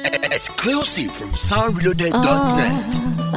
Exclusive from soundreloaded.net.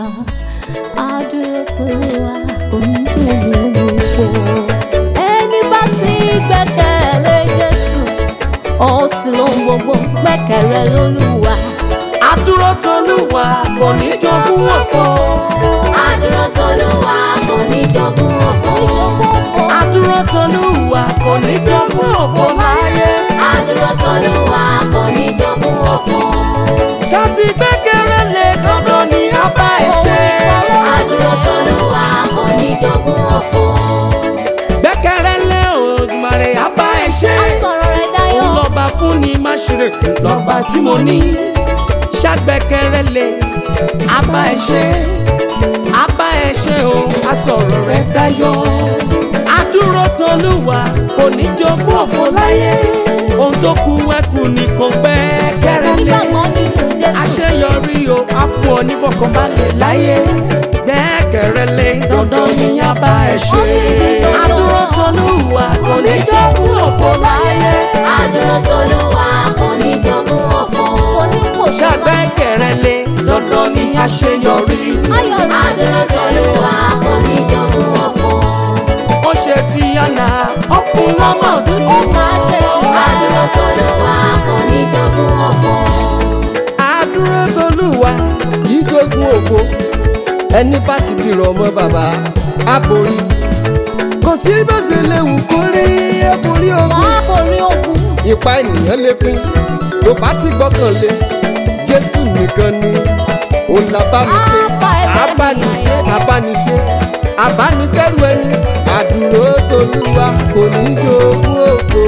Adúró t'Olúwa kò ní dòwò. Ẹni bá ti gbẹ́kẹ̀lé Jésù, ó ti lóhun gbogbo gbẹ́kẹ̀rẹ́ lólúwa. Adúró t'Olúwa kò ní jogún òfò. Adúró t'Olúwa kò ní jogún òfò. Adúró t'Olúwa kò ní jogún òfò láyé. Adúró t'Olúwa kò ní jogún òfò. Ṣọ́ọ̀tì gbẹ́kẹ̀rẹ́ lé dandan ní abá ẹ̀ ṣe. Adúró t'Olúwa kò ní jogún òfò. Gbẹ́kẹ̀rẹ́ lé Olódùmarè abá ẹ̀ ṣe. Sọ̀rọ̀ rẹ̀ dayọ̀. Òun lọ́ba fún ni má ṣeré lọ́ba tí mo ní. Ṣàgbẹ́kẹ̀rẹ́ lé abá ẹ̀ ṣe. Abá ẹ̀ ṣe o, asọ̀rọ̀ rẹ̀ dayọ̀. Adúró t'Olúwa kò ní jogún òfò láyé. Ohun tó kù ẹkùn ni kò gbẹ́kẹ̀rẹ́ lé Nígbàgbọ́ nínú Jésù. àṣeyọrí o á fún ọ nífọ̀kànbalẹ̀ láyé gbẹ́kẹ̀rẹ́ lé dandan ní abá ẹ̀ ṣe adúró t'Olúwa kò ní jogún òfò láyé Adúró t'Olúwa kò ní jogún òfò. Kò ní kò ṣàgbẹ́kẹ̀rẹ́ lé dandan ní àṣeyọrí Adúró t'Olúwa kò ní jogún òfò. ó ṣe ti yànnà ọkùn lọ́mọ Ó tuntun máa ṣe sí Adúró t'Olúwa kò ní jogún òfò. àdúró tolúwa kì í jogún òfo ẹni bá ti dìrọ̀ ọmọ bàbá á borí kò sí bó ṣe léwu kó rí á borí ogun Wọ́n á borí ogun. ipa ènìyàn lè pín tó bá ti gbọ́kànlé jésù nìkan ni òun làbániṣe abániṣe abániṣe abánikẹ́rù ẹni àdúró tolúwa kò ní jogún òfo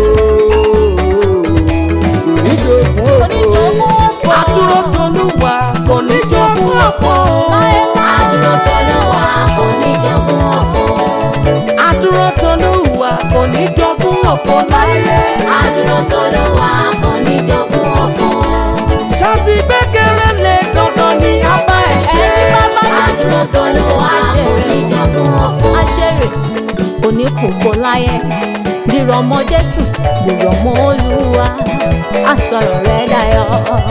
kò ní jogún Kò ní òfo. jogún òfò. adúró t'Olúwa kò ní jogún òfò Adúró t'Olúwa kò ní jogún òfò. adúró t'Olúwa kò ní jogún òfò láyé. Adúró t'Olúwa kò ní jogún òfò. ṣọ́ọ̀tì gbẹ́kẹ̀rẹ́ lé dandan ní abá ẹ̀ ṣe. Adúró t'Olúwa kò ní jogún òfò. Ajẹ́rè òní kò fò láyé. Dìrọ̀ mọ́ Jésù, dìrọ̀ mọ́ Olúwa. A sọ̀rọ̀ rẹ̀ dayọ̀.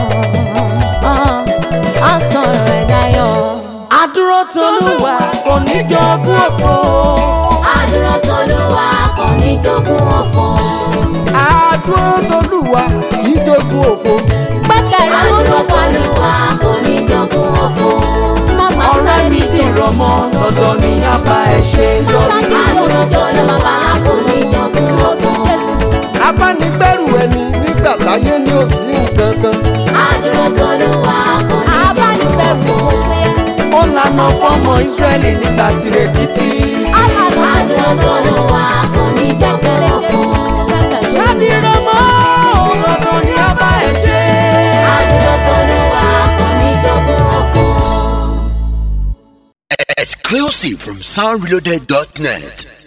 A sọ̀rọ̀ rẹ̀ dayọ̀. Adúró t'Olúwa kò ní jogún òfò. Adúró t'Olúwa kò ní jogún òfò. àdúró tolúwa kì í jogún òfo Gbẹ́kẹ̀rẹ́ Adúró t'Olúwa kò ní jogún òfò. Màmá ọ̀rẹ́ sáré mi dìrọ̀ mọ́ dandan ní abá ẹ̀ ṣe yọrí. Adúró t'Olúwa kò ní jogún òfò. abánigbẹ́rù ẹni nígbà táyé ní òsì nǹkan kan Adúró t'Olúwa kò ní abánifẹ̀fọ̀ òfin. ó lànà fọ́mọ Ísírẹ́lì nígbà tirẹ̀ títí. Adúró t'Olúwa kò ní jogún òfò. ṣàdìrọ̀ mọ́ dandan ní abá ẹ̀ ṣe. Adúró t'Olúwa kò ní jogún òfò. Exclusive from soundreloaded.net.